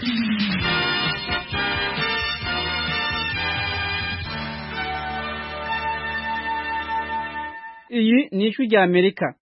iyi ni ijwi rya amerika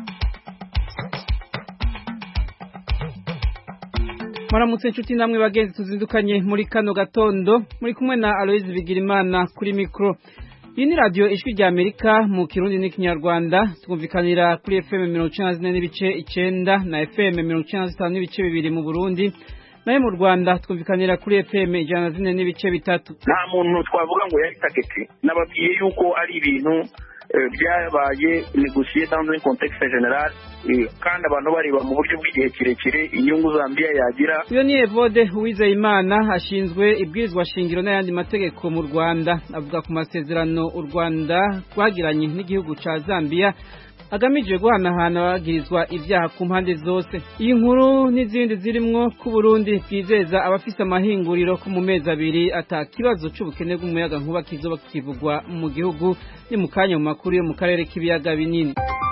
muramutse inshuti namwe bagenzi tuzindukanye muri kano gatondo muri kumwe na aloyizi bigirimana kuri mikoro iyi ni radiyo ijwi rya amerika mu kirundi n'ikinyarwanda twumvikanira kuri fm mirongo icyenda na zine n'ibice icyenda na fm mirongo icyenda na zitanu n'ibice bibiri mu burundi nayo mu rwanda twumvikanira kuri fm ijana na zine n'ibice bitatu nta muntu twavuga ngo yari tageti nababwiye yuko ari ibintu byabaye negosiye dans un contexte general kandi abantu bareba mu buryo bw'igihe kirekire inyungu Zambia yagira uyo ni Evode Uwizeyimana ashinzwe ibwirizwa shingiro n'ayandi mategeko mu Rwanda avuga ku masezerano u Rwanda rwagiranye n'igihugu ca Zambia agamije guhanahana abagirizwa ibyaha ku mpande zose iyi nkuru n'izindi zirimwo ku Burundi bwizeza abafise amahinguriro ko mu mezi abiri ata kibazo c'ubukene bw'umuyaga nkuba kizoba kivugwa mu gihugu ni mu kanya mu makuru yo mu karere k'ibiyaga binini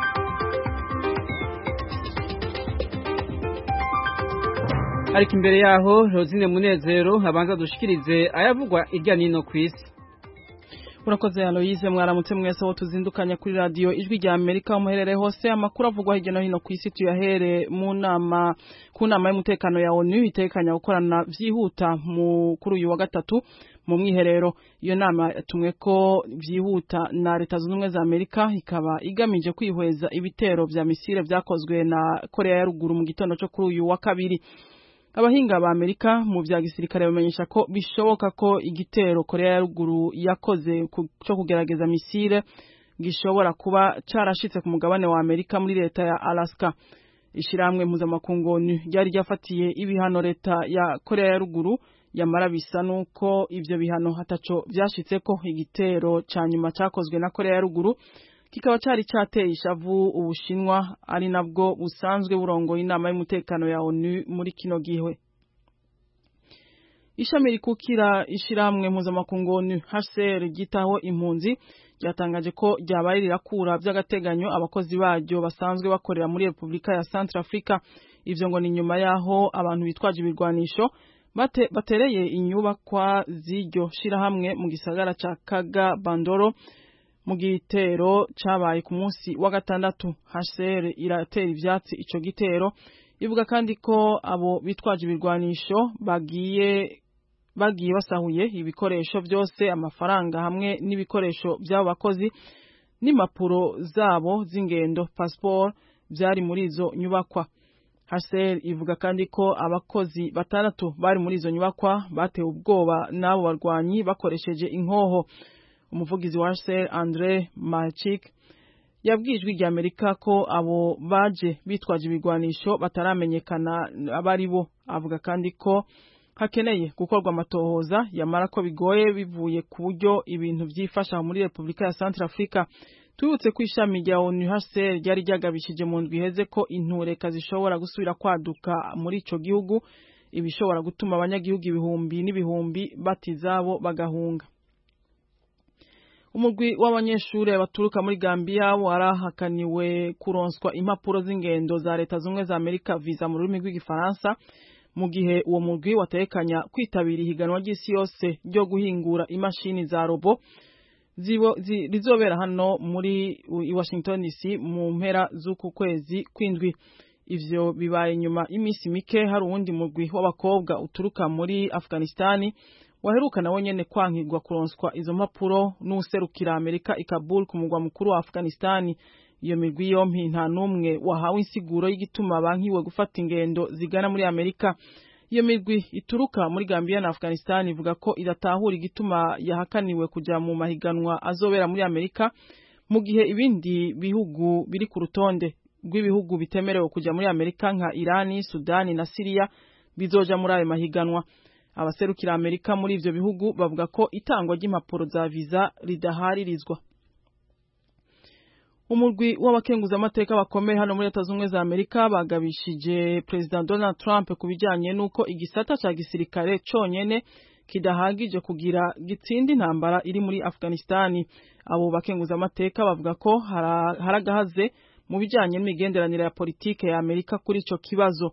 ariko imbere yaho Rosine Munezero abanza dushikirize ayavugwa irya nino ku isi urakoze Aloise mwaramutse mwese wo tuzindukanya kuri radio ijwi rya Amerika umuherere hose amakuru avugwa hirya no hino ku isi tuyahere mu nama ku nama y'umutekano ya ONU itekanya gukorana vyihuta mu kuri uyu wa gatatu mu mwiherero iyo nama yatumwe ko vyihuta na leta zunze ubumwe za Amerika ikaba igamije kwihweza ibitero vya misile vyakozwe na Korea ya ruguru mu gitondo cyo kuri uyu wa kabiri abahinga ba Amerika mu vya gisirikare bamenyesha ko bishoboka ko igitero Korea ya ruguru yakoze cyo kugerageza misile gishobora kuba carashitse ku mugabane wa Amerika muri leta ya Alaska ishiramwe mpuzamakungu ryari ryafatiye ibihano leta ya Korea ya ruguru yamara bisa nuko ivyo bihano hataco vyashitse ko igitero ca nyuma cakozwe na Korea ya ruguru kikaba cari cateye ishavu ubushinwa ari nabwo busanzwe burongoye inama y'umutekano ya ONU muri kino gihe ishami rikukira ishiramwe mpuzamakungu ONU HCR gitaho impunzi ryatangaje ko ryabaye rirakura by'agateganyo abakozi baryo basanzwe bakorera muri Repubulika ya Centrafrica ivyo ngo ni nyuma yaho abantu bitwaje ibirwanisho bate, batereye inyubakwa z'iryo shirahamwe mu gisagara ca Kaga Bandoro mu gitero cabaye ku munsi wa gatandatu HCR iratera ivyatsi ico gitero ivuga kandi ko abo bitwaje ibirwanisho bagiye bagiye basahuye ibikoresho byose amafaranga hamwe n'ibikoresho by'abo bakozi n'impapuro zabo z'ingendo passport byari muri izo nyubakwa HCR ivuga kandi ko abakozi batandatu bari muri izo nyubakwa batewe ubwoba n'abo barwanyi bakoresheje inkoho umuvugizi wa HCR Andre Malchik yabwijwe rya Amerika ko abo baje bitwaje ibigwanisho bataramenyekana abari bo avuga kandi ko hakeneye gukorwa amatohoza yamara ko bigoye bivuye ku buryo ibintu byifasha muri Repubulika ya Centrafrica tubutse ko ishami rya ONU HCR ryari ryagabishije mu ndwi iheze ko intureka zishobora gusubira kwaduka muri ico gihugu ibishobora gutuma abanyagihugu ibihumbi n'ibihumbi batizabo bagahunga umugwi w'abanyeshure baturuka muri Gambia warahakaniwe kuronswa impapuro z'ingendo za leta zumwe za Amerika visa mu rurimi rw'igifaransa mu gihe uwo mugwi watekanya kwitabira ihiganwa ry'isi yose ryo guhingura imashini za robo rizobera hano muri i Washington DC mu mpera z'uku kwezi kwindwi ivyo bibaye nyuma iminsi mike hari uwundi mugwi w'abakobwa uturuka muri Afghanistani waheruka nawe nyene kwankirwa kuronswa izo mpapuro n'userukira Amerika i Kabul ku mugwa mukuru wa Afghanistani iyo migwi yompi nta numwe wahawe insiguro y'igituma bankiwe gufata ingendo zigana muri Amerika iyo migwi ituruka muri Gambia na Afghanistan ivuga ko idatahura igituma yahakaniwe kuja mu mahiganwa azobera muri Amerika mu gihe ibindi bihugu biri ku rutonde rw'ibihugu bitemerewe kuja muri Amerika nka Irani, Sudani na Syria bizoja muri ayo mahiganwa abaserukira Amerika muri ivyo bihugu bavuga ko itangwa ry'impapuro za visa ridaharirizwa umurwi w'abakenguza amateka bakomeye hano muri leta z'ubumwe za Amerika bagabishije President Donald Trump ku bijanye n'uko igisata ca gisirikare conyene kidahagije kugira gitsinde intambara iri muri Afghanistani abo bakenguza amateka bavuga ko haragahaze mu bijanye n'imigenderanire ya politike ya Amerika kuri ico kibazo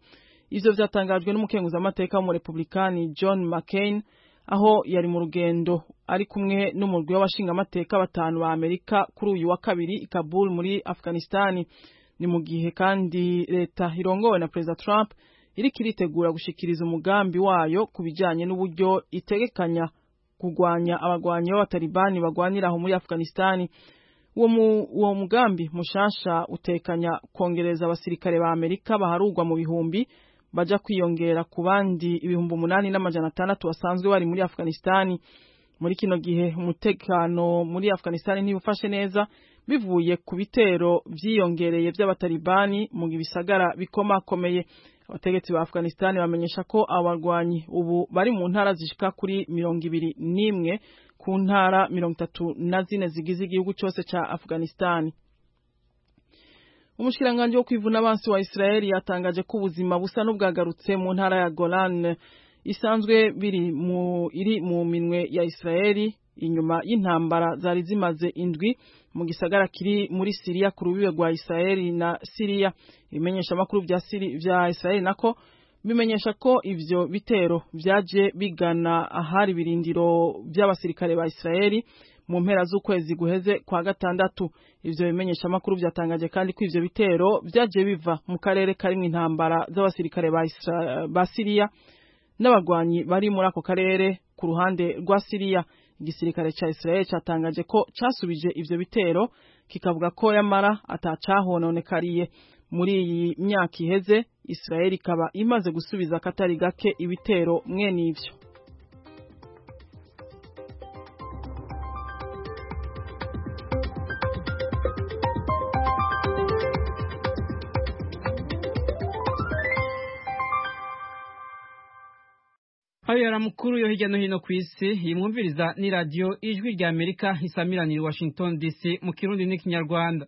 ivyo vyatangajwe n'umukenguzamateka w'umurepublikani John McCain aho yari mu rugendo ari kumwe n'umurwi w'abashingamateka batanu ba Amerika kuri uyu wa kabiri i Kabul muri Afghanistan ni mu gihe kandi leta irongowe na Perezida Trump iriko iritegura gushikiriza umugambi wayo ku bijanye n'uburyo itegekanya kugwanya abagwanyi b'abatalibani bagwanira aho muri Afghanistan uwo mu, uwo mugambi mushasha utekanya kongereza abasirikare ba Amerika baharugwa mu bihumbi baja kwiyongera ku bandi ibihumbi umunani n'amajana atandatu basanzwe bari muri Afghanistan muri kino gihe umutekano muri Afghanistan ntibufashe neza bivuye ku bitero vyiyongereye vy'abatalibani mu bisagara bikomakomeye abategetsi ba Afghanistan bamenyesha ko abarwanyi ubu bari mu ntara zishika kuri mirongo ibiri n'imwe ku ntara mirongo itatu na zine zigize igihugu cyose ca Afghanistan umushikiranganji wo kwivuna abansi wa Israeli yatangaje ko ubuzima busa n'ubwagarutse mu ntara ya Golan isanzwe biri mu iri mu minwe ya Israeli inyuma y'intambara zari zimaze indwi mu gisagara kiri muri Syria ku rubibe rwa Israeli na Syria ibimenyesha makuru vya Syria vya Israeli nako bimenyesha ko ivyo bitero vyaje bigana ahari birindiro by'abasirikare ba Israeli mu mpera z'ukwezi guheze kwa gatandatu ivyo bimenyesha makuru vyatangaje kandi ko ivyo bitero vyaje biva mu karere karimwo intambara z'abasirikare ba, ba Syria n'abagwanyi bari muri ako karere ku ruhande rwa Syria igisirikare ca Israel catangaje ko casubije ivyo bitero kikavuga ko yamara atacahononekariye muri iyi myaka iheze Israel ikaba imaze gusubiza akatari gake ibitero mwene ivyo ayo yari amakuru yo hirya no hino ku isi yimwumviriza ni radiyo ijwi rya amerika isamiranira washington dc mu kirundi n'ikinyarwanda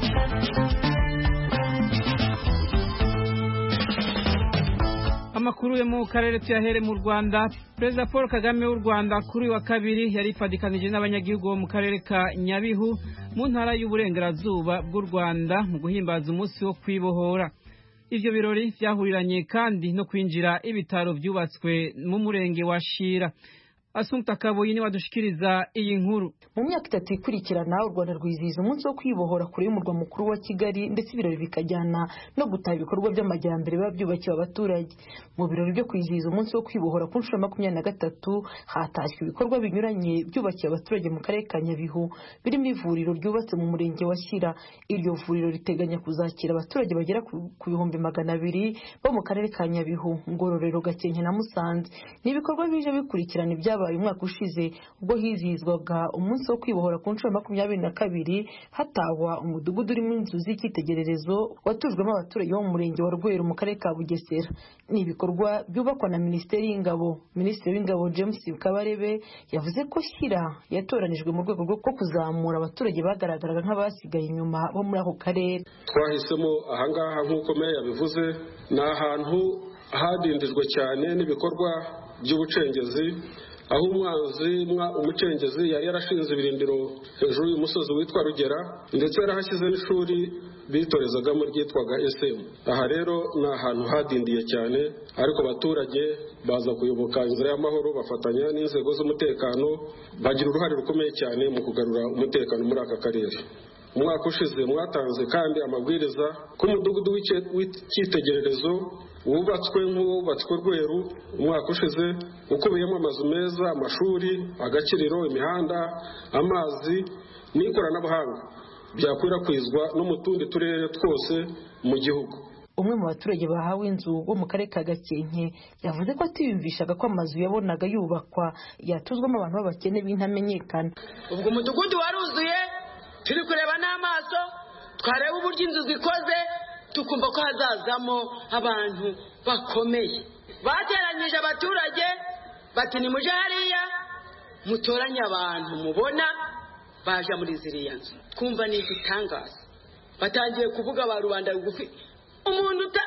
amakuru yo mu karere tuyahere mu rwanda perezida paul kagame w'u rwanda kuri uyu wa kabiri yari ifadikanije n'abanyagihugu bo mu karere ka nyabihu mu ntara y'uburengerazuba bw'u rwanda mu guhimbaza umunsi wo kwibohora ivyo birori vyahuriranye kandi no kwinjira ibitaro vyubatswe mu murenge wa shira Asumta Kaboyi ni wadushikiriza iyi nkuru. Mu myaka itatu ikurikirana u Rwanda rwizihiza umunsi wo kwibohora kure y'umurwa mukuru wa Kigali ndetse ibirori bikajyana no gutaha ibikorwa by'amajyambere biba byubakiwe abaturage. Mu birori byo kwizihiza umunsi wo kwibohora ku nshuro makumyabiri na gatatu hatashywe ibikorwa binyuranye byubakiye abaturage mu karere ka Nyabihu birimo ivuriro ryubatse mu murenge wa Shyira. Iryo vuriro riteganya kuzakira abaturage bagera ku bihumbi magana abiri bo mu karere ka Nyabihu, Ngororero, Gakenke na Musanze. Ni ibikorwa bije bikurikirana ibyaba byabaye umwaka ushize ubwo hizihizwaga umunsi wo kwibohora ku nshuro makumyabiri na kabiri hatahwa umudugudu urimo inzu z'icyitegererezo watujwemo abaturage bo mu murenge wa rweru mu karere ka bugesera ni ibikorwa byubakwa na minisiteri y'ingabo minisitiri w'ingabo james kabarebe yavuze ko shyira yatoranijwe mu rwego rwo kuzamura abaturage bagaragaraga nk'abasigaye inyuma bo muri ako karere twahisemo ahangaha nk'uko meya yabivuze ni ahantu hadindijwe cyane n'ibikorwa by'ubucengezi aho umwanzi umucengezi yari yarashinze ibirindiro hejuru y'umusozi witwa rugera ndetse yarahashyize n'ishuri bitorezagamo ryitwaga esemu aha rero ni ahantu hadindiye cyane ariko abaturage baza kuyoboka inzira y'amahoro bafatanya n'inzego z'umutekano bagira uruhare rukomeye cyane mu kugarura umutekano muri aka karere umwaka ushize mwatanze kandi amabwiriza ko umudugudu w'icyitegererezo wubatswe nk'uwubatswe rweru umwaka ushize ukubiyemo amazu meza amashuri agakiriro imihanda amazi n'ikoranabuhanga byakwirakwizwa no mu tundi turere twose mu gihugu umwe mu baturage bahawe inzu bo mu karere ka gakenke yavuze ko atiyumvishaga ko amazu yabonaga yubakwa yatuzwamo abantu b'abakene b'intamenyekana ubwo umudugudu waruzuye turi kureba n'amaso twareba uburyo inzu zikoze tukumva ko hazazamo abantu bakomeye bateranyije abaturage bati nimuje hariya mutoranye abantu mubona baje muri ziriya nzu twumva ni igitangaza batangiye kuvuga ba rubanda rugufi umuntu uta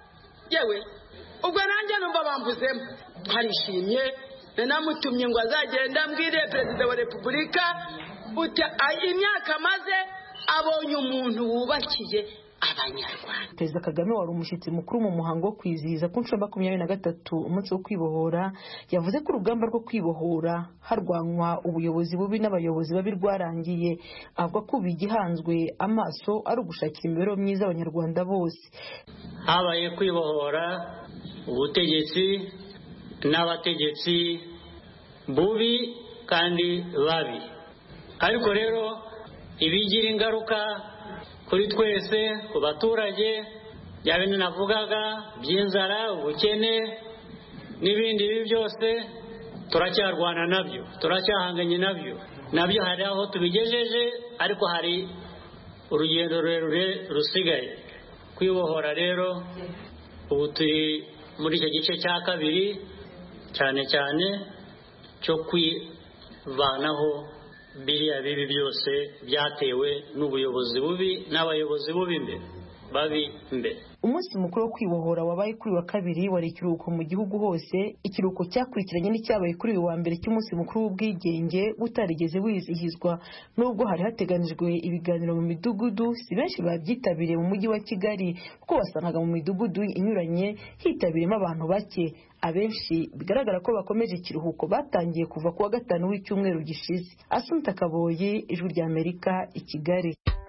yewe ubwo nanjye numva bambuzemo twarishimye nanamutumye ngo azagenda mbwire perezida wa repubulika imyaka amaze abonye umuntu wubakiye abanyarwanda perezida kagame wari umushyitsi mukuru mu muhango wo kwizihiza ku nshuro makumyabiri na gatatu umunsi wo kwibohora yavuze ko urugamba rwo kwibohora harwanwa ubuyobozi bubi n'abayobozi babi rwarangiye avuga ko ubu igihanzwe amaso ari ugushakira imibereho myiza abanyarwanda bose habaye kwibohora ubutegetsi n'abategetsi bubi kandi babi ariko rero ibigira ingaruka kuri twese ku baturage bya bintu navugaga by'inzara ubukene n'ibindi bibi byose turacyarwana nabyo turacyahanganye nabyo nabyo hari aho tubigejeje ariko hari urugendo rurerure rusigaye kwibohora rero ubu turi muri icyo gice cya kabiri cyane cyane cyo kwivanaho biriya bibi byose byatewe n'ubuyobozi bubi n'abayobozi bubi imbere babi imbere umunsi mukuru wo kwibohora wabaye kuri wa kabiri wari ikiruhuko mu gihugu hose ikiruhuko cyakurikiranye n'icyabaye kuri uyu wa mbere cy'umunsi mukuru w'ubwigenge butarigeze wizihizwa nubwo hari hateganijwe ibiganiro mu midugudu si benshi babyitabiriye mu mujyi wa kigali kuko wasangaga mu midugudu inyuranye hitabiriyemo abantu bake abenshi bigaragara ko bakomeje ikiruhuko batangiye kuva ku wa gatanu w'icyumweru gishize asunta kaboyi ijwi rya amerika i kigali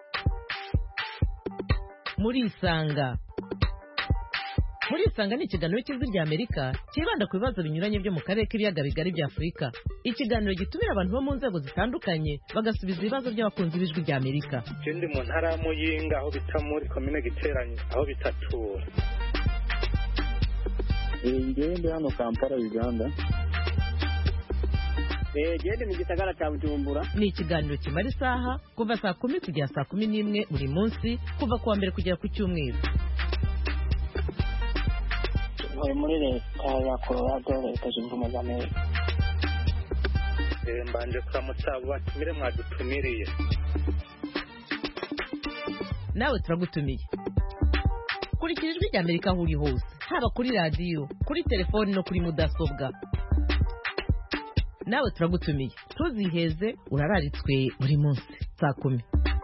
murisanga murisanga ni ikiganiro cy'ijwi rya amerika cyibanda ku bibazo binyuranye byo mu karere k'ibiyaga bigari bya afurika ikiganiro gitumira abantu bo mu nzego zitandukanye bagasubiza ibibazo by'abakunzi b'ijwi rya amerika ikindi mu ntara ya muyinga aho bita muri komine giteranye aho bita tura ngende hano kampala uganda gende mu gisagara cya bujumbura ni ikiganiro kimara isaha kuva saa kumi kugera saa kumi n'imwe buri munsi kuva ku wa mbere kugera ku cyumweru ntuye muri leta ya colorado leta zunze ubumwe za amerika mbanje kuramutsa abo batumire mwadutumiriye nawe turagutumiye kurikira ijwi rya amerika aho uri hose haba kuri radiyo kuri telefoni no kuri mudasobwa nawe turagutumiye ntuziheze urararitswe buri munsi saa kumi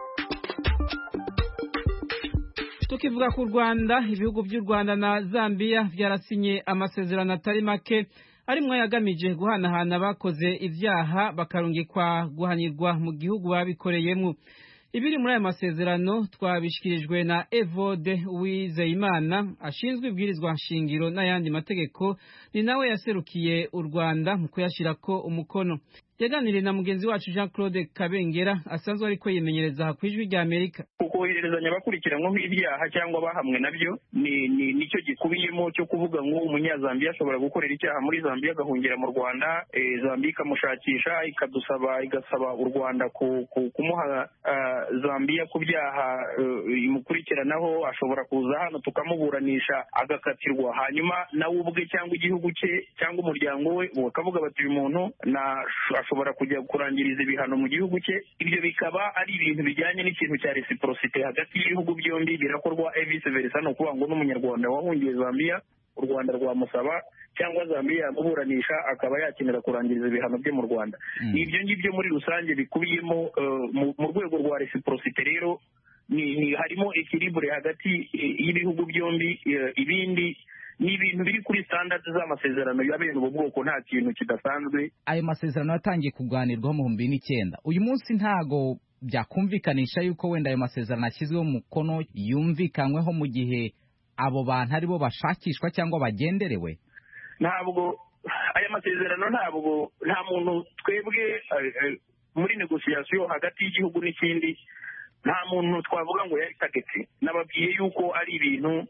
tukivuga ku rwanda ibihugu by'u rwanda na zambia byarasinye amasezerano atari make arimwo yagamije guhanahana abakoze ibyaha bakarungikwa guhanirwa mu gihugu babikoreyemo ibiri muri aya masezerano twabishyikirijwe na evode wizeyimana ashinzwe ibwirizwa nshingiro n'ayandi mategeko ni nawe yaserukiye u rwanda mu kuyashyirako umukono yaganiriye na mugenzi wacu jean claude kabengera asanzwe ariko yimenyereza aha ku ijwi rya amerika kohererezanya abakurikiranyweho ibyaha cyangwa bahamwe nabyo ni ni nicyo gikubiyemo cyo kuvuga ngo umunyazambiya ashobora gukorera icyaha muri zambiya agahungira mu rwanda zambiya ikamushakisha ikadusaba igasaba u rwanda kumuha zambiya ku byaha imukurikiranaho ashobora kuza hano tukamuburanisha agakatirwa hanyuma nawe ubwe cyangwa igihugu cye cyangwa umuryango we bakavuga bati uyu muntu ashobora kujya kurangiriza ibihano mu gihugu cye ibyo bikaba ari ibintu bijyanye n'ikintu cya resiporosite hagati y'ibihugu byombi birakorwa vice versa ni ukuvuga ngo n'umunyarwanda wahungiye zambia u rwanda rwamusaba cyangwa zambia yamuburanisha akaba yakenera kurangiriza ibihano bye mu rwanda ibyo ngibyo muri rusange bikubiyemo mu rwego rwa resiporosite rero ni harimo ekiribure hagati y'ibihugu byombi ibindi ni ibintu biri kuri standard z'amasezerano ya bene ubu bwoko nta kintu kidasanzwe ayo masezerano yatangiye kuganirwaho mu bihumbi n'icyenda uyu munsi ntago byakumvikanisha yuko wenda ayo masezerano ashyizweho umukono yumvikanyweho mu gihe abo bantu aribo bashakishwa cyangwa bagenderewe ntabwo aya masezerano ntabwo nta muntu twebwe muri negosiyasiyo hagati y'igihugu n'ikindi nta muntu twavuga ngo yari tageti nababwiye yuko ari ibintu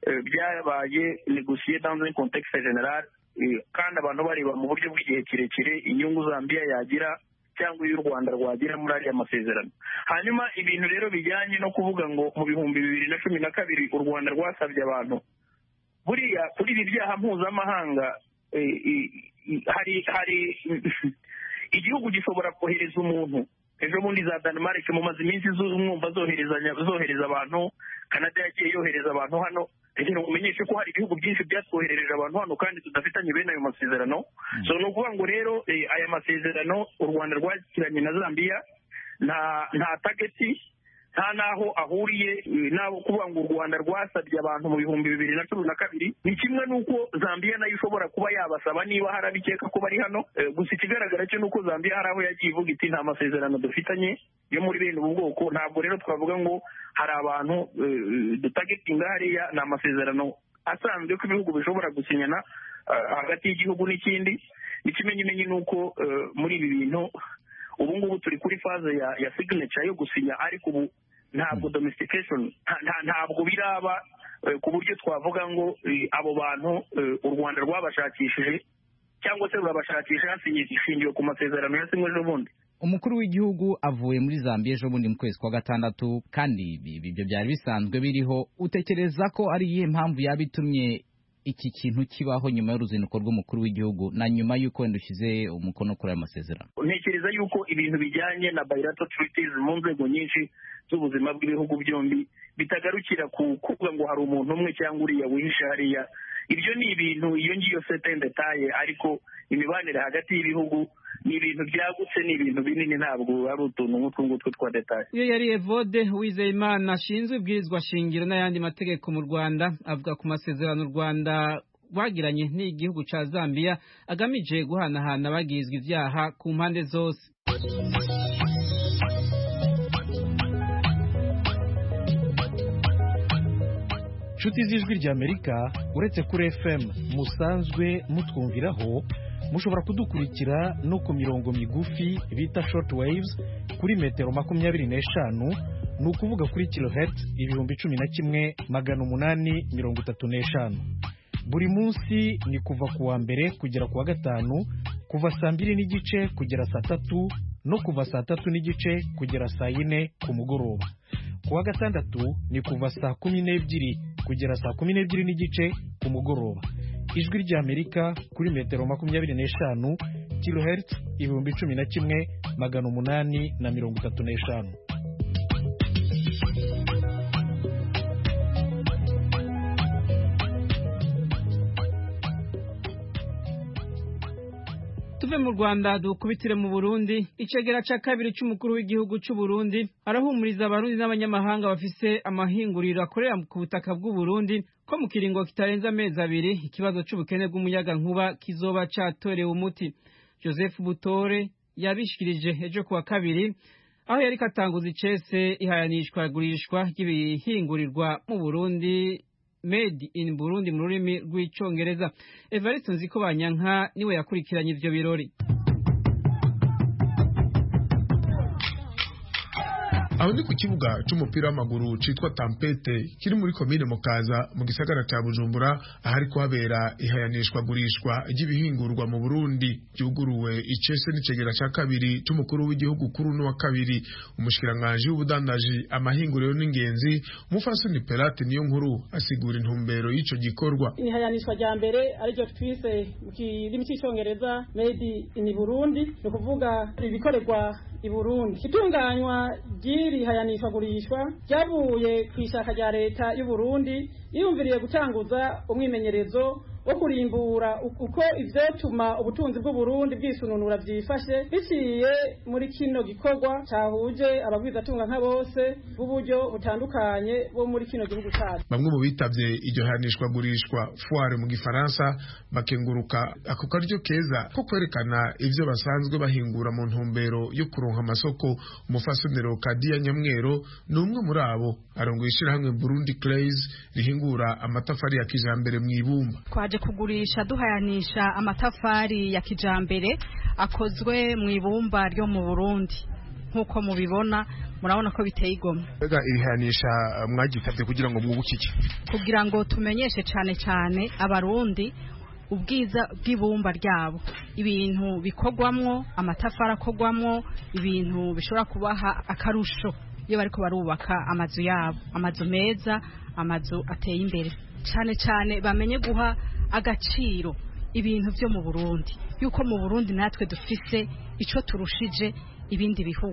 byabaye negosiye dans un contexte general kandi abantu bareba mu buryo bw'igihe kirekire inyungu zambia yagira cyangwa iyo u rwanda rwagira muri ariya masezerano hanyuma ibintu rero bijyanye no kuvuga ngo mu bihumbi bibiri na cumi na kabiri u rwanda rwasabye abantu buriya kuri ibi byaha mpuzamahanga hari hari igihugu gishobora kohereza umuntu ejo bundi za danimarike mumaze iminsi mwumva zohereza abantu kanada yagiye yohereza abantu hano rero umenyeshe ko hari ibihugu byinshi byatwoherereje abantu hano kandi tudafitanye bene ayo masezerano so ni ukuvuga ngo rero aya masezerano u rwanda rwakiranye na zambia nta nta tageti nta n'aho ahuriye n'abo kuvuga ngo u rwanda rwasabye abantu mu bihumbi bibiri na cumi na kabiri ni kimwe n'uko zambia nayo ishobora kuba yabasaba niba hari abikeka ko bari hano gusa ikigaragara cyo ni uko zambia hari aho yagiye ivuga iti nta masezerano dufitanye yo muri bene ubu bwoko ntabwo rero twavuga ngo hari abantu dutagetinga hariya ni amasezerano asanzwe ko ibihugu bishobora gusinyana hagati y'igihugu n'ikindi ikimenyimenyi ni uko muri ibi bintu ubu ngubu turi kuri faze ya signature yo gusinya ariko ubu ntabwo domestication ntabwo biraba ku buryo twavuga ngo abo bantu u rwanda rwabashakishije cyangwa se rurabashakisha hashingiwe ku masezerano yasinywe n'ubundi umukuru w'igihugu avuye muri zambia ejo bundi mu kwezi kwa gatandatu kandi ibyo byari bisanzwe biriho utekereza ko ari iyihe mpamvu yaba itumye iki kintu kibaho nyuma y'uruzinduko rw'umukuru w'igihugu na nyuma y'uko wenda ushyize umukono kuri aya masezerano ntekereza yuko ibintu bijyanye na bilateral treaties mu nzego nyinshi z'ubuzima bw'ibihugu byombi bitagarukira ku kuvuga ngo hari umuntu umwe cyangwa uriya wihishe hariya ibyo ni ibintu iyo ngiyo sete ndetaye ariko imibanire hagati y'ibihugu ni ibintu byagutse ni ibintu binini ntabwo ari utuntu nk'utwo ngutwo twa detaye iyo yari evode wizeyimana ashinzwe ibwirizwa shingiro n'ayandi mategeko mu rwanda avuga ku masezerano u rwanda rwagiranye n'igihugu cya zambia agamije guhanahana abagizwa ibyaha ku mpande zose inshuti z'ijwi ry'amerika uretse kuri fm musanzwe mutwumviraho mushobora kudukurikira no ku mirongo migufi bita short waves kuri metero makumyabiri n'eshanu ni ukuvuga kuri kilohertz ibihumbi cumi na kimwe magana umunani mirongo itatu n'eshanu buri munsi ni kuva ku wa mbere kugera ku wa gatanu kuva saa mbiri n'igice kugera saa tatu no kuva saa tatu n'igice kugera saa yine ku mugoroba ku wa gatandatu ni kuva saa kumi n'ebyiri kugera saa kumi n'ebyiri n'igice ku mugoroba ijwi ry'amerika kuri metero makumyabiri n'eshanu kilohertz ibihumbi cumi na kimwe magana umunani na mirongo itatu n'eshanu tuve mu rwanda dukubitire mu burundi icegera cya kabiri cy'umukuru w'igihugu cy'u Burundi arahumuriza abarundi n'abanyamahanga bafise amahinguriro akorera ku butaka bw'u Burundi ko mu kiringo kitarenze amezi abiri ikibazo cy'ubukene bw'umuyagankuba kizoba cyatorewe umuti joseph butore yabishikirije ejo kuwa kabiri aho yari katanguza icese ihayanishwa gurishwa ry'ibihingurirwa mu burundi made in burundi mu rurimi rw'icyongereza evariste nziko banyanka niwe yakurikiranye ivyo birori aho ni ku kibuga c'umupira w'amaguru citwa tampete kiri muri komine mukaza mu gisagara ca bujumbura ahari kuhabera ihayanishwa gurishwa ry'ibihingurwa mu burundi ryuguruwe icese n'icegera ca kabiri c'umukuru w'igihugu kuri uno wa kabiri umushikiranganji w'ubudandaji amahinguriro n'ingenzi umufasoni perate niyo nkuru asigura intumbero y'ico gikorwa ihayanishwa rya mbere ariryo twise mu kirimi c'icongereza made in burundi ni ukuvuga ibikorerwa i burundi itunganywa ry'iri hayanishwagurishwa ryavuye ku ishaka rya leta y'u burundi yiyumviriye gutanguza umwimenyerezo wo kurimbura uko ivyotuma ubutunzi bw'uburundi bwisununura vyifashe biciye muri kino gikorwa cahuje abagwizatunga nka bose b'uburyo butandukanye bo muri kino gihugu cacu bamwe mu bitavye iryo hanishwa gurishwa foire mu gifaransa bakenguruka ako karyo keza ko kwerekana ivyo basanzwe bahingura mu ntumbero yo kuronka amasoko umufasonero kadiya nyamwero ni umwe muri abo arongoye ishirahamwe burundi clays rihingura amatafari ya kijambere mw'ibumba twaje kugurisha duhayanisha amatafari ya kijambere akozwe mu ibumba ryo mu Burundi nk'uko mubibona murabona ko biteye igomwe mbega irihanisha mwagitabye kugira ngo mwubukike kugira ngo tumenyeshe cyane cyane abarundi ubwiza bw'ibumba ryabo ibintu bikorwamwo amatafari akorwamwo ibintu bishobora kubaha akarusho iyo bariko barubaka amazu yabo amazu meza amazu ateye imbere cyane cyane bamenye guha agaciro ibintu byo mu Burundi yuko mu Burundi natwe dufise ico turushije ibindi bihugu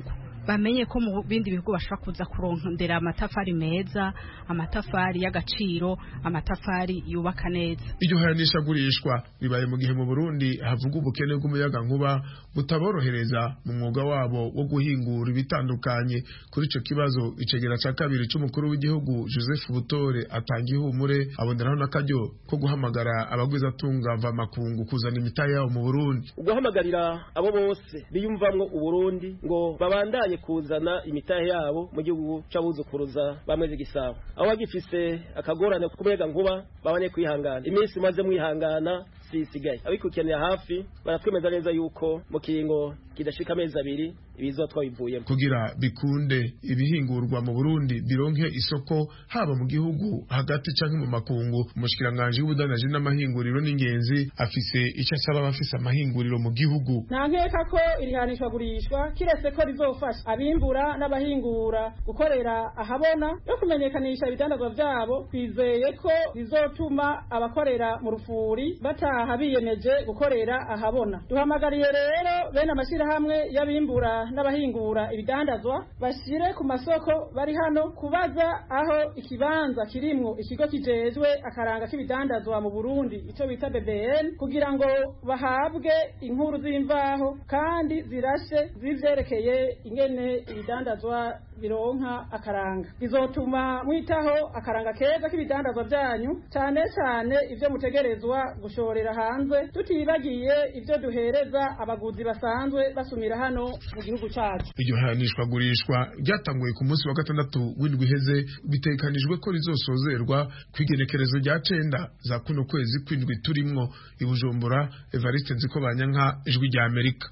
bamenye ko mu bindi bihugu bashobora kuza kurondera amatafari meza amatafari y'agaciro amatafari yubaka neza iryo hayanishagurishwa ribaye mu gihe mu burundi havuga ubukene bw'umuyaga nkuba butaborohereza mu mwuga wabo wo guhingura ibitandukanye kuri ico kibazo icegera ca kabiri c'umukuru w'igihugu joseph butore atanga ihumure aboneraho n'akaryo ko guhamagara abagwizatunga mvamakungu kuzana imitahe yabo mu burundi ugahamagarira abo bose biyumvamwo uburundi ngo babandanye kuzana imitahe yabo mu gihugu c'abuzukuruza bamweze gisabo aho bagifise akagorane k'umuyaga nkuba babanye kwihangana iminsi maze mwihangana isigaye abikukenera hafi baratwemeza neza yuko mu kiringo kidashika amezi abiri ibizo twabivuyemo kugira bikunde ibihingurwa mu Burundi bironke isoko haba mu gihugu hagati canke mu makungu umushikiranganje w'ubudandaji n'amahinguriro n'ingenzi afise icyo asaba abafise amahinguriro mu gihugu nta nkeka ko irihanishwa gurishwa kiretse ko rizofasha abimbura n'abahingura gukorera ahabona no kumenyekanisha ibidandazwa vyabo twizeye ko rizotuma abakorera mu rufuri bataha biyemeje gukorera ahabona duhamagariye rero bene amashirahamwe y'abimbura n'abahingura ibidandazwa bashire ku masoko bari hano kubaza aho ikibanza kirimwo ikigo kijejwe akaranga k'ibidandazwa mu Burundi ico bita BBN kugira ngo bahabwe inkuru z'imvaho kandi zirashe zivyerekeye ingene ibidandazwa bironka akaranga bizotuma mwitaho akaranga keza k'ibidandazwa vyanyu cyane cyane ivyo mutegerezwa gushorera hanze tutibagiye ivyo duhereza abaguzi basanzwe basumira hano mu gihugu cyacu iryo hayanishwa gurishwa ryatanguye ku munsi wa gatandatu w'indwi iheze bitekanijwe ko rizosozerwa ku igenekerezo rya cenda za kuno kwezi kw'indwi turimwo i bujumbura evariste nziko banyanka ijwi rya amerika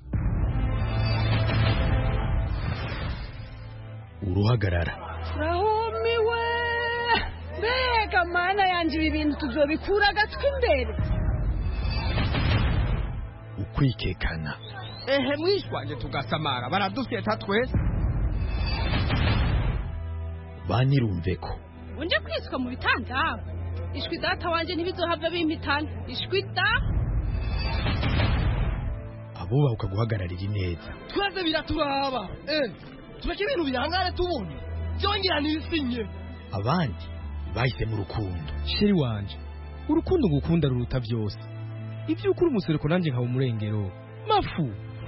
uruhagarara rahumiwe mbega mana yanjye ibi bintu tuzobikura agatwi imbere ukwikekana ehe mwishwanje tugasamara baradufyeta twese banirumve ko unje kwiswa mu bitanda ishwi data wanje ntibizohava bimpitana ishwi da abubahuka guhagararira ineza twese biraturaba eh tureke ibintu bihangane tubone byongera nisinye abandi bahise mu rukundo sheri wanje urukundo ngukunda ruruta byose ibyo ukuri umusereko nanjye nkaba umurengero mafu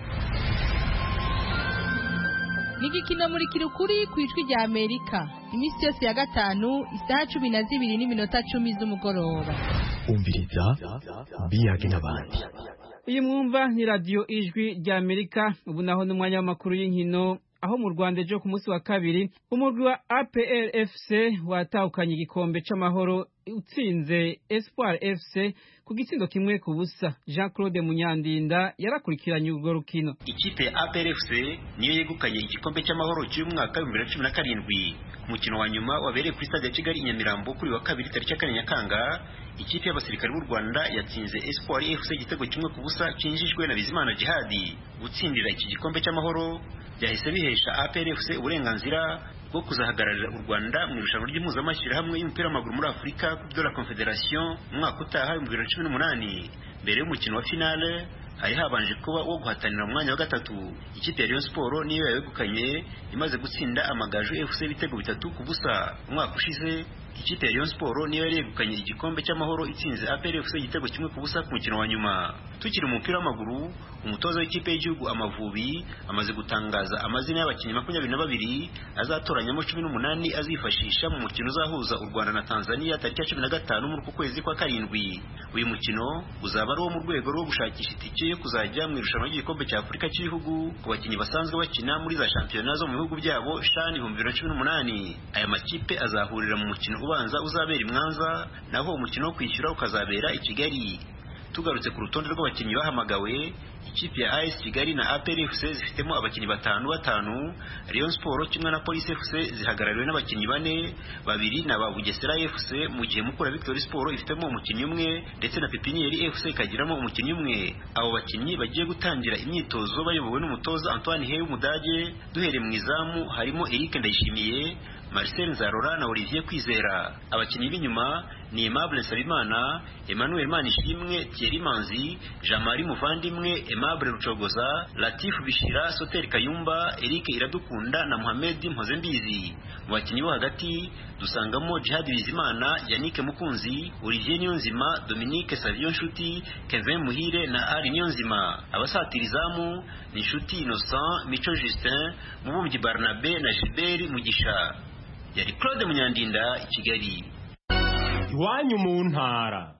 ni igikino muri kirukuri ku ijwi rya amerika iminsi yose ya gatanu isaha cumi na zibiri n'iminota cumi z'umugoroba umviriza biyage n'abandi iyi mwumva ni radiyo ijwi rya amerika ubu naho n'umwanya w'amakuru y'inkino aho mu rwanda ejo ku munsi wa kabiri umurwi wa apr fc watahukanye igikombe c'amahoro utsinze espoir fc ku gitsindo kimwe ku busa jean claude munyandinda yarakurikiranye urwo rukino ikipe ya apr fc niyo yegukanye igikombe cy'amahoro cy'umwaka w'ibihumbi bibiri na cumi na karindwi umukino wa nyuma wabereye kuri stade ya kigali i nyamirambo kuri wa kabiri tariki ya kane nyakanga ikipe y'abasirikare b'u rwanda yatsinze espoir fc igitego kimwe ku busa cyinjijwe na bizimana jihadi gutsindira iki gikombe cy'amahoro byahise bihesha APRFC uburenganzira bwo kuzahagararira u Rwanda mu irushanwa ry'impuzamashyirahamwe y'umupira w'amaguru muri Afurika Coupe de la Confederation umwaka utaha 2018 mbere y'umukino wa finale hari habanje kuba wo guhatanira umwanya wa gatatu ikipe ya Rayon Sport niyo yayegukanye imaze gutsinda amagaju FC ibitego bitatu ku busa umwaka ushize ikipe ya Rayon Sport niyo yari yegukanye igikombe cy'amahoro itsinze APR FC igitego kimwe ku busa ku mukino wa nyuma tukiri mu mupira w'amaguru umutoza w'ikipe y'igihugu Amavubi amaze gutangaza amazina y'abakinnyi makumyabiri na babiri azatoranyamo cumi n'umunani azifashisha mu mukino uzahuza u Rwanda na Tanzania tariki ya cumi na gatanu muri uku kwezi kwa karindwi uyu mukino uzaba ari uwo mu rwego rwo gushakisha itike yo kuzajya mu irushanwa ry'igikombe cya Afurika cy'ibihugu ku bakinnyi basanzwe bakina muri za shampiyona zo mu bihugu byabo shani ibihumbi bibiri na cumi n'umunani aya makipe azahurira mu mukino ubanza uzabera i Mwanza naho umukino wo kwishyura ukazabera i Kigali tugarutse ku rutonde rw'abakinnyi bahamagawe ikipe ya AS Kigali na APR FC zifitemo abakinnyi batanu batanu Rayon Sport kimwe na Police FC zihagarariwe n'abakinnyi bane babiri na ba Bugesera FC mu gihe Mukura Victory Sport ifitemo umukinnyi umwe ndetse na Pepinieri FC ikagiramo umukinnyi umwe abo bakinnyi bagiye gutangira imyitozo bayobowe n'umutoza Antoine Hey w'Umudage duhereye mu izamu harimo Eric Ndayishimiye Marcel Nzarora na Olivier Kwizera abakinnyi b'inyuma ni Aimable Nsabimana Emmanuel Manishimwe Thierry Manzi Jean-Marie Muvandimwe Aimable Rucogoza Latif Bishira Soter Kayumba Eric Iradukunda na Mohamed Mpozembizi mu bakinnyi bo hagati dusangamo Jihad Bizimana Yannick Mukunzi Olivier Niyonzima Dominique Savio Nshuti Kevin Muhire na Ari Niyonzima abasatira izamu ni Nshuti Innocent Mico Justin Mubumbyi Barnabe na Gilbert Mugisha yari Claude Munyandinda i Kigali iwanyu mu ntara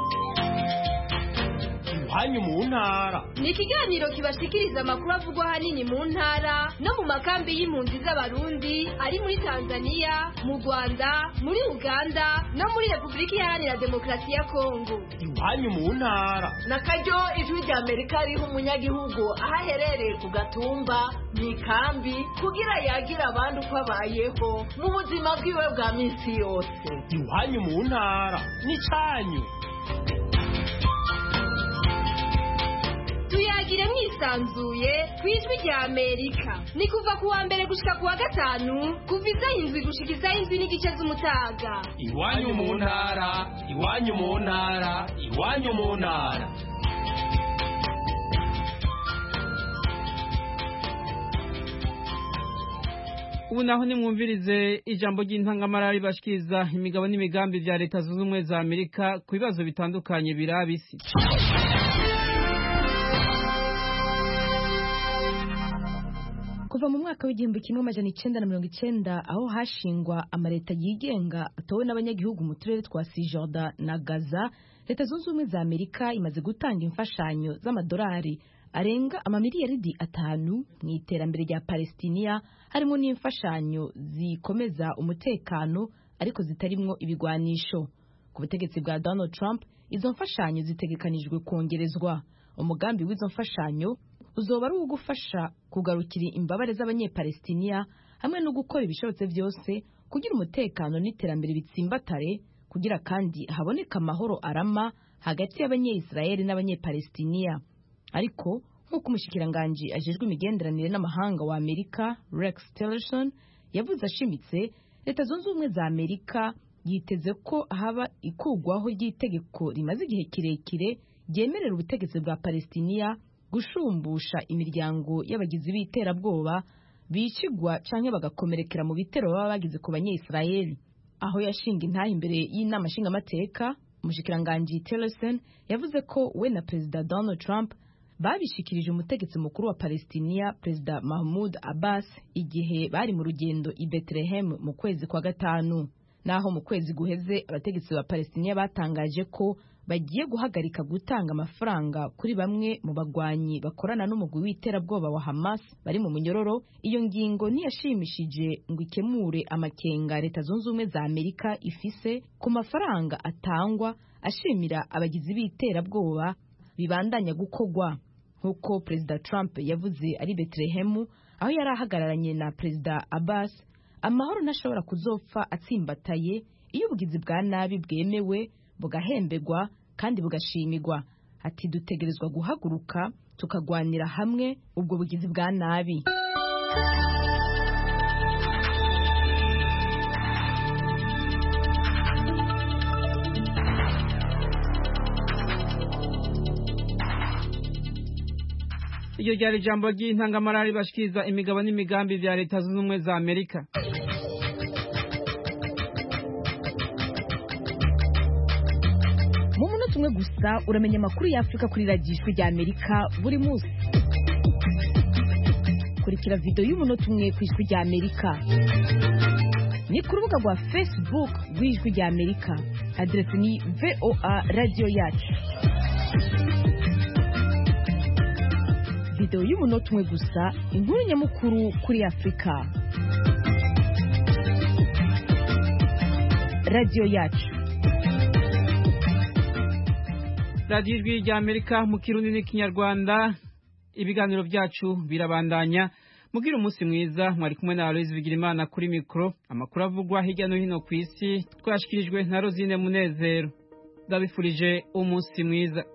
iwanyu mu ntara ni ikiganiro kibashikiriza amakuru avugwa ahanini mu ntara no mu makambi y'impunzi z'abarundi ari muri tanzania mu rwanda muri uganda no muri repubulika iharanira demokarasi ya kongo iwanyu mu ntara na karyo ijwi rya amerika riha umunyagihugu aho aherereye ku gatumba mu ikambi kugira yagira abandi uko abayeho mu buzima bwiwe bwa minsi yose iwanyu mu ntara n'icyanyu tuyagire mwisanzuye ku ijwi rya amerika ni kuva ku wa mbere gushika ku wa gatanu kuva isaha indwi gushika isaha indwi n'igice z'umutaga iwanyu mu ntara iwanyu mu ntara iwanyu mu ntara ubu naho nimwumvirize ijambo ry'intangamara ribashikiriza imigabo n'imigambi bya leta zunze ubumwe za amerika ku bibazo bitandukanye biraba isi kuva mu mwaka w'igihumbi kimwe amajana icenda na mirongo icenda aho hashingwa amaleta yigenga atowe n'abanyagihugu mu turere twa sijorda na gaza leta zunze ubumwe za amerika imaze gutanga imfashanyo z'amadolari arenga amamiliyaridi atanu mu iterambere rya palestiniya harimo n'imfashanyo zikomeza umutekano ariko zitarimwo ibigwanisho ku butegetsi bwa donald trump izo mfashanyo zitegekanijwe kongerezwa umugambi w'izo mfashanyo uzoba ari uwo gufasha kugarukira imbabare z'abanyepalestiniya hamwe no gukora ibishobotse byose kugira umutekano n'iterambere bitsimbatare kugira kandi haboneka amahoro arama hagati y'abanyeyisirayeli n'abanyepalestiniya ariko nk'uko umushikiranganji ajejwe imigenderanire n'amahanga wa amerika rex tillerson yavuze ashimitse leta zunze ubumwe za amerika yiteze ko haba ikugwaho ry'itegeko rimaze igihe kirekire ryemerera ubutegetsi bwa palestiniya gushumbusha imiryango y'abagizi b'iterabwoba bicigwa canke bagakomerekera mu bitero baba bagize ku banyeyisirayeli aho yashinga intaha imbere y'inama nshingamateka umushikiranganji tillerson yavuze ko we na perezida donald trump babishikirije umutegetsi mukuru wa palestiniya perezida mahmud abbas igihe bari mu rugendo i bethlehem mu kwezi kwa gatanu naho mu kwezi guheze abategetsi ba palestiniya batangaje ko bagiye guhagarika gutanga amafaranga kuri bamwe mu bagwanyi bakorana n'umugwi w'iterabwoba wa hamas bari mu munyororo iyo ngingo ntiyashimishije ngo ikemure amakenga leta zunze ubumwe za amerika ifise ku mafaranga atangwa ashimira abagizi b'iterabwoba bibandanya gukogwa nk'uko perezida trump yavuze ari betelehemu aho yari ahagararanye na perezida abbas amahoro ntashobora kuzopfa atsimbataye iyo ubugizi bwa nabi bwemewe bugahemberwa kandi bugashimirwa ati dutegerezwa guhaguruka tukagwanira hamwe ubwo bugizi bwa nabi iryo ryari ijambo ry'intangamara ribashikiriza imigabo n'imigambi bya leta zunze ubumwe za amerika mu munota umwe gusa uramenya amakuru y'afurika kuri radiyo rya amerika buri munsi kurikira videwo y'umunota umwe ku ijwi rya amerika ni ku rubuga rwa facebook rw'ijwi rya amerika aderesi ni voa radiyo yacu videwo y'umunota umwe gusa inkuru nyamukuru kuri afurika radiyo yacu radiyo ijwi rya amerika mu kirundi n'ikinyarwanda ibiganiro byacu birabandanya mubwire umunsi mwiza mwari kumwe na aloyizi bigirimana kuri mikoro amakuru avugwa hirya no hino ku isi twashyikirijwe na rozine munezero ndabifurije umunsi mwiza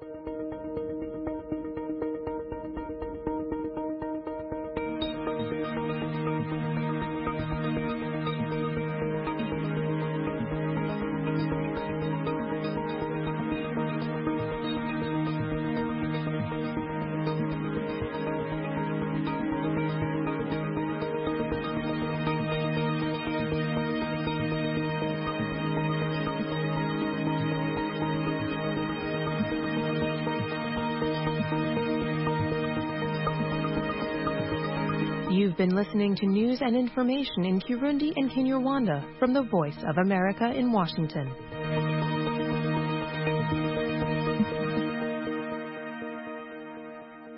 You've been listening to news and information in Kirundi and Kinyarwanda from the Voice of America in Washington.